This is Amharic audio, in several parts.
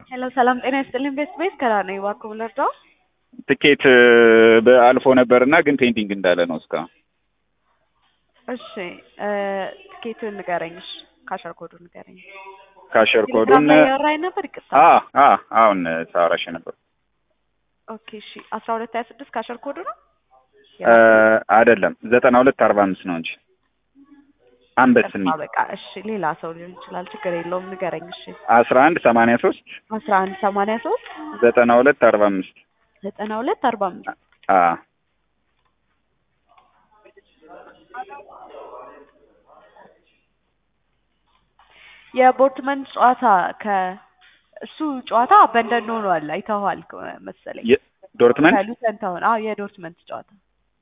ሄሎ ሰላም ጤና ይስጥልኝ። ቤት ቤት ከራ ነኝ። እባክዎ ልርዳው? ትኬት አልፎ ነበርና ግን ፔንቲንግ እንዳለ ነው እስካሁን። እሺ ትኬቱን ንገረኝ። እሺ ካሸር ኮዱን ንገረኝ። ካሸር ኮዱን ቴሌግራም ላይ ያወራኝ ነበር። ይቅርታ። አ አ አሁን ሳወራሽ ነበር። ኦኬ እሺ አስራ ሁለት ሀያ ስድስት ካሸር ኮዱ ነው አይደለም ዘጠና ሁለት አርባ አምስት ነው እንጂ አንበስ ጠፋ። በቃ እሺ ሌላ ሰው ሊሆን ይችላል። ችግር የለውም ንገረኝ። እሺ አስራ አንድ ሰማንያ ሶስት አስራ አንድ ሰማንያ ሶስት ዘጠና ሁለት አርባ አምስት ዘጠና ሁለት አርባ አምስት አ የቦርትመን ጨዋታ ከእሱ ጨዋታ በእንደን ሆኗል። አይተኸዋል መሰለኝ ዶርትመንት ከሉተን ታውን። አዎ የዶርትመንት ጨዋታ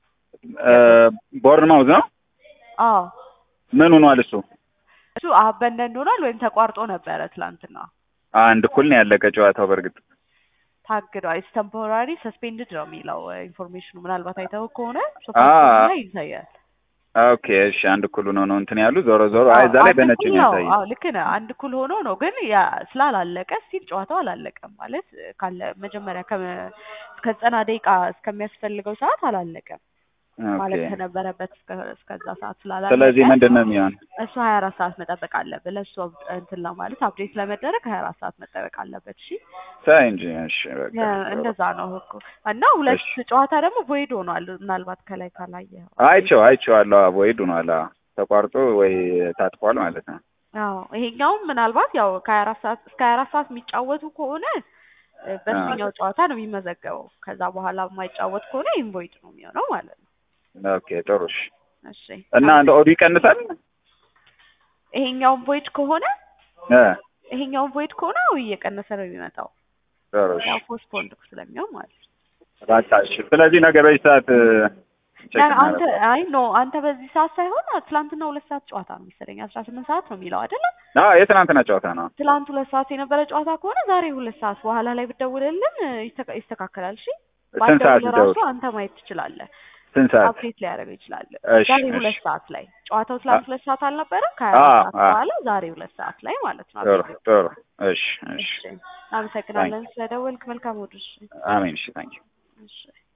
ቦርንማውዝ ነው። አዎ ምን ሆኗል እሱ? እሱ አበንደን ሆኗል ወይም ተቋርጦ ነበረ ትላንትና አንድ እኩል ነው ያለቀ ጨዋታው። በእርግጥ ታግዷል። ቴምፖራሪ ሰስፔንድድ ነው የሚለው ኢንፎርሜሽኑ። ምናልባት አይተው ከሆነ አ- ሶፋ ላይ ይታያል። ኦኬ እሺ፣ አንድ እኩል ሆኖ ነው እንትን ያሉ ዞሮ ዞሮ አይ እዛ ላይ አንድ በነጭ እኩል ነው ነው። ያሳየው። አዎ ልክ ነህ። አንድ እኩል ሆኖ ነው ግን ያ ስላላለቀ ስቲል ጨዋታው አላለቀም ማለት ካለ መጀመሪያ ከ- እስከ ዘጠና ደቂቃ እስከሚያስፈልገው ሰዓት አላለቀም ማለት ኦኬ ከነበረበት እስከ- እስከዛ ሰዓት ስላላለቀ ስለዚህ ምንድን ነው የሚሆን? እሱ ሀያ አራት ሰዓት መጠበቅ አለብህ። ለእሱ እንትን ለማለት አፕዴት ለመደረግ ሀያ አራት ሰዓት መጠበቅ አለበት። እሺ ሳይ እንጂ እሺ፣ በቃ ያ- እንደዛ ነው ህጉ እና ሁለት እሺ። ጨዋታ ደግሞ ቮይድ ሆኗል። ምናልባት ከላይ ካላየኸው አይቼው አይቼዋለሁ። አቮይድ ሆኗል። አዎ፣ ተቋርጦ ወይ ታጥፏል ማለት ነው። አዎ ይሄኛውም ምናልባት ያው ከሀያ አራት ሰዓት እስከ ሀያ አራት ሰዓት የሚጫወቱ ከሆነ እ፣ በዚህኛው ጨዋታ ነው የሚመዘገበው። ከዛ በኋላ የማይጫወት ከሆነ ኢንቮይድ ነው የሚሆነው ማለት ነው። ኦኬ ጥሩ። እሺ እሺ እና እንደ ኦዱ ይቀንሳል ይሄኛውን ቮይድ ከሆነ እ ይሄኛውን ቮይድ ከሆነ አዎ እየቀነሰ ነው የሚመጣው ጥሩ። እሺ ያው ፖስትፖንድ ስለሚሆን ማለት ነው። በቃ እሺ። ስለዚህ ነገ በዚህ ሰዓት እ፣ ቼክ ያ- አንተ እናደርጋለን። አይ ኖ አንተ በዚህ ሰዓት ሳይሆን ትላንትና ሁለት ሰዓት ጨዋታ ነው መሰለኝ አስራ ስምንት ሰዓት ነው የሚለው አይደለ? አዎ የትናንትና ጨዋታ ነው። ትላንት ሁለት ሰዓት የነበረ ጨዋታ ከሆነ ዛሬ ሁለት ሰዓት በኋላ ላይ ብትደውልልን እ፣ ይስተካ- ይስተካከላል። እሺ ስንት ሰዓት ባትደውል ራሱ ልደውል? አንተ ማየት ትችላለህ። ስንት ሰዓት? አፕዴት ሊያደርገው ይችላል። እሺ ዛሬ እሺ። ሁለት ሰዓት ላይ ጨዋታው ትላንት ሁለት ሰዓት አልነበረም? ከሀያ አዎ አራት ሰዓት አዎ። በኋላ ዛሬ ሁለት ሰዓት ላይ ማለት ነው። ጥሩ አፕዴት ጥሩ። እሺ እሺ። እሺ፣ አመሰግናለን ስለደወልክ። መልካም ወዱ። እሺ አሜን። እሺ ታንኪ እሺ